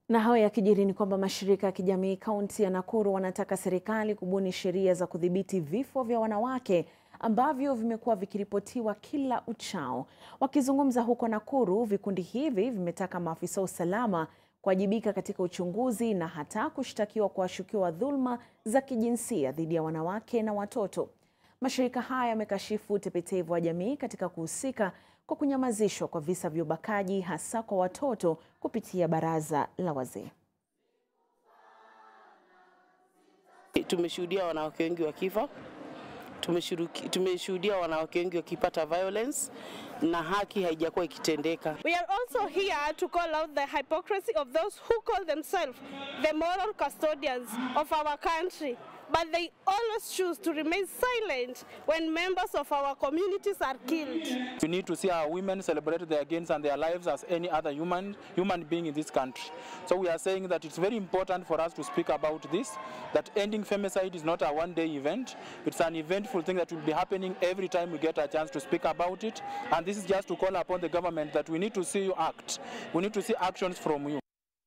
Na hayo yakijiri ni kwamba mashirika ya kijamii kaunti ya Nakuru wanataka serikali kubuni sheria za kudhibiti vifo vya wanawake ambavyo vimekuwa vikiripotiwa kila uchao. Wakizungumza huko Nakuru, vikundi hivi vimetaka maafisa wa usalama kuwajibika katika uchunguzi na hata kushtakiwa kwa washukiwa wa dhuluma za kijinsia dhidi ya wanawake na watoto. Mashirika haya yamekashifu utepetevu wa jamii katika kuhusika kwa kunyamazishwa kwa visa vya ubakaji hasa kwa watoto kupitia baraza la wazee. Tumeshuhudia wanawake wengi wakifa, tumeshuhudia wanawake wengi wakipata violence na haki haijakuwa ikitendeka. We are also here to call out the hypocrisy of those who call themselves the moral custodians of our country but they always choose to remain silent when members of our communities are killed. We need to see our women celebrate their gains and their lives as any other human human being in this country. So we are saying that it's very important for us to speak about this, that ending femicide is not a one-day event. It's an eventful thing that will be happening every time we get a chance to speak about it. And this is just to call upon the government that we need to see you act. We need to see actions from you.